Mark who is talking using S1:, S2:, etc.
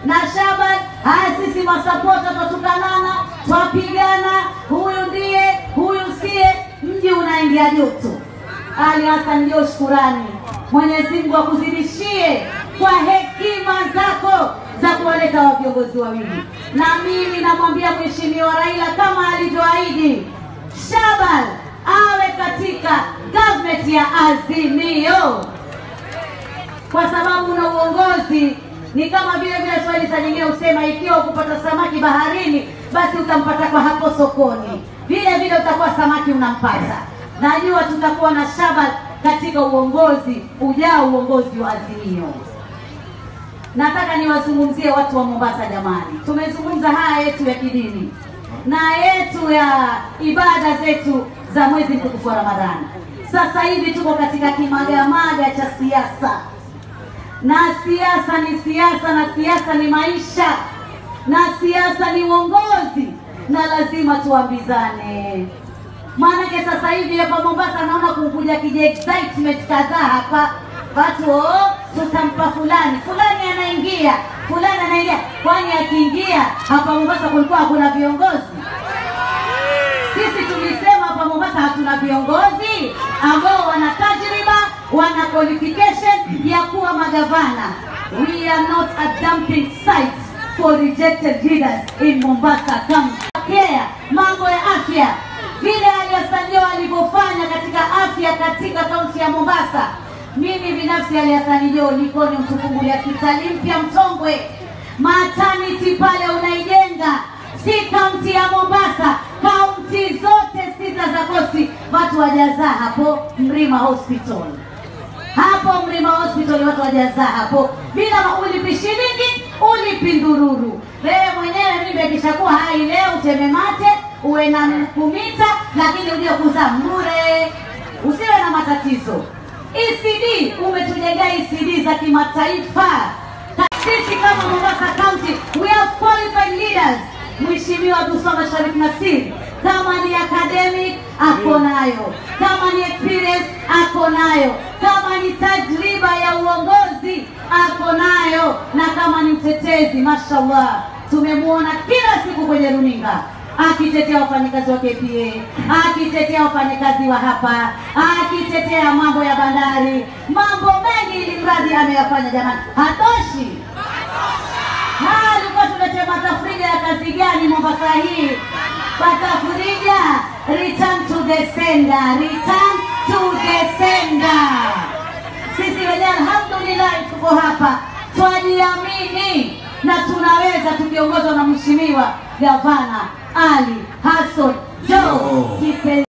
S1: na Shaban. Haya, sisi masapota twatukanana, twapigana, huyu ndiye, huyu siye, mji unaingia joto. Ali Hassan Joho, shukurani. Mwenyezi Mungu akuzidishie kwa hekima zako za kuwaleta wa viongozi wawili, na mimi namwambia Mheshimiwa Raila kama alivyoahidi, Shaban awe katika government ya Azimio kwa sababu na uongozi ni kama vile vile Swahili saa nyingine husema, ikiwa kupata samaki baharini, basi utampata kwa hapo sokoni, vile vile utakuwa samaki unampata. Najua tutakuwa na Shaban katika uongozi ujao, uongozi wa Azimio. Nataka niwazungumzie watu wa Mombasa jamani, tumezungumza haya yetu ya kidini na yetu ya ibada zetu za mwezi mtukufu wa Ramadhani. Sasa hivi tuko katika kimagamaga cha siasa na siasa ni siasa, na siasa ni maisha, na siasa ni uongozi, na lazima tuambizane. Maanake sasa hivi hapa Mombasa naona kukuja kija excitement kadhaa hapa, watu oh, tutampa fulani fulani, anaingia fulani anaingia. Kwani akiingia hapa Mombasa kulikuwa hakuna viongozi? Sisi tulisema hapa Mombasa hatuna viongozi ambao wana tajriba, wana qualification ya kuwa magavana. We are not a dumping site for rejected leaders in Mombasa County. Care, mambo ya afya, vile Ali Hassan Joho alivyofanya katika afya katika kaunti ya Mombasa. Mimi binafsi Ali Hassan Joho niko ni mtufungulia hospitali mpya Mtongwe, maternity pale unaijenga si kaunti ya Mombasa, kaunti zote sita za kosti, watu wajazaa hapo Mrima Hospital. Hapo Mrima Hospital watu wajazaa hapo bila ulipi shilingi, ulipi ndururu. Wewe mwenyewe mimi ikishakuwa hai leo uteme mate uwe na kumita, lakini uje kuzaa bure, usiwe na matatizo. ECD umetujengea ECD za kimataifa. Sisi kama Mombasa County we have qualified leaders. Mheshimiwa Abdulswamad Sharif Nassir kama ni academic ako nayo, kama ni experience ako nayo, kama ni tajriba ya uongozi ako nayo, na kama ni mtetezi, mashallah, tumemwona kila siku kwenye runinga akitetea wafanyakazi wa KPA, akitetea wafanyakazi wa hapa, akitetea mambo ya bandari, mambo mengi, ili mradi ameyafanya. Jamani, hatoshi? Haya, alikuwa tuletee matafrija ya kazi gani Mombasa hii? Matafrija, return to the sender, return to the sender. Sisi wenyewe alhamdulillah tuko hapa, twajiamini na tunaweza tukiongozwa na Mheshimiwa Gavana Ali Hassan Joho. Kipe-